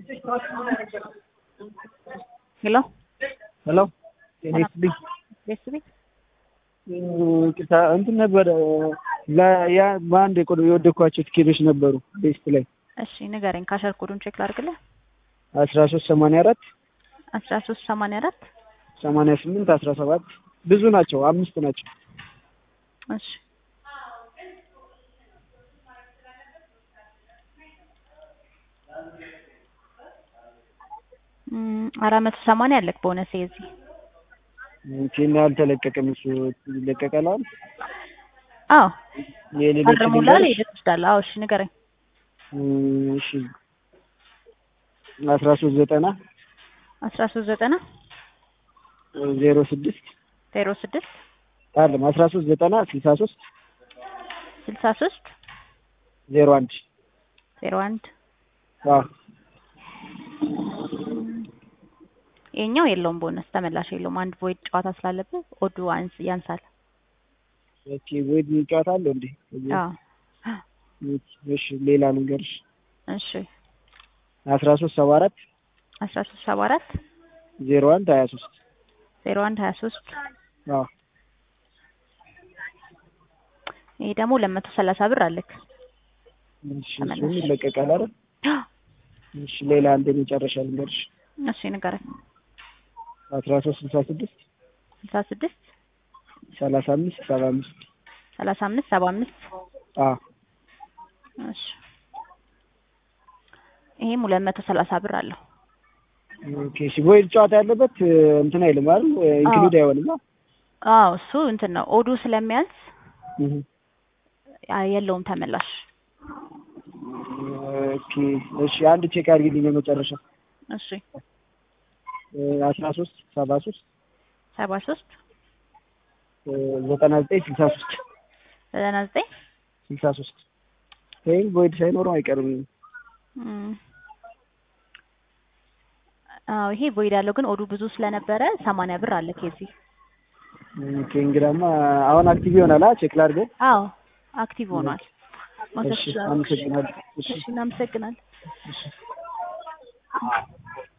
ሄሎ ሄሎ ጤና ይስጥልኝ። ቤት ቤት ይቅርታ እንትን ነበረ ያ በአንድ የቆ የወደኳቸው ትኬቶች ነበሩ ቤስት ላይ እሺ ንገረኝ። ካሸር ኮዱን ቼክ ላድርግልህ። አስራ ሶስት ሰማንያ አራት አስራ ሶስት ሰማንያ አራት ሰማንያ ስምንት አስራ ሰባት ብዙ ናቸው፣ አምስት ናቸው። እሺ እም፣ አራት መቶ ሰማንያ አለክ ቦነስ የዚህ ኬን አልተለቀቀም። እሱ ይለቀቃል አሁን አዎ የሌሎች አርሙላል ልንገርሽ? ሄደህ ትወስዳለህ። አዎ እሺ ንገረኝ። እም፣ እሺ አስራ ሶስት ዘጠና አስራ ሶስት ዘጠና ዜሮ ስድስት ዜሮ ስድስት አለም አስራ ሶስት ዘጠና ስልሳ ሶስት ስልሳ ሶስት ዜሮ አንድ ዜሮ አንድ አዎ ይሄኛው የለውም ቦነስ ተመላሽ የለውም። አንድ ቮይድ ጨዋታ ስላለብህ ኦዱ አንስ ያንሳል። ኦኬ ወይድ ጨዋታ አለው እንዴ? አዎ እሺ ሌላ ልንገርሽ እሺ አስራ ሶስት ሰባ አራት አስራ ሶስት ሰባ አራት ዜሮ አንድ ሀያ ሶስት ዜሮ አንድ ሀያ ሶስት አዎ ይሄ ደግሞ ለመቶ ሰላሳ ብር አለክ። እሺ እሱም ይለቀቃል አይደል? እሺ ሌላ አንድ የመጨረሻ ልንገርሽ እሺ ንገረኝ። አስራ ሶስት ስልሳ ስድስት ስልሳ ስድስት ሰላሳ አምስት ሰባ አምስት ሰላሳ አምስት ሰባ አምስት አዎ እሺ ይሄም ሁለት መቶ ሰላሳ ብር አለው። ኦኬ እሺ ቮይድ ጨዋታ ያለበት እንትን አይልም አይደል? ኢንክሉድ አይሆንም። አዎ እሱ እንትን ነው ኦዱ ስለሚያንስ እህ አ- የለውም ተመላሽ። ኦኬ እሺ አንድ ቼክ አድርጊልኝ የመጨረሻ እሺ አስራ ሶስት ሰባ ሶስት ሰባ ሶስት ዘጠና ዘጠኝ ስልሳ ሶስት ዘጠና ዘጠኝ ስልሳ ሶስት ወይም ቮይድ ሳይኖረው አይቀርም። እም። አዎ ይሄ ቮይድ ያለው ግን ኦዱ ብዙ ስለነበረ ሰማንያ ብር አለ ከዚህ ኦኬ እንግዳማ አሁን አክቲቭ ይሆናል። አ ቼክ ላድርገው። አዎ አክቲቭ ሆኗል። መውሰድ እሺ ትችላለህ። አመሰግናለሁ። እሺ እሺ እናመሰግናለን።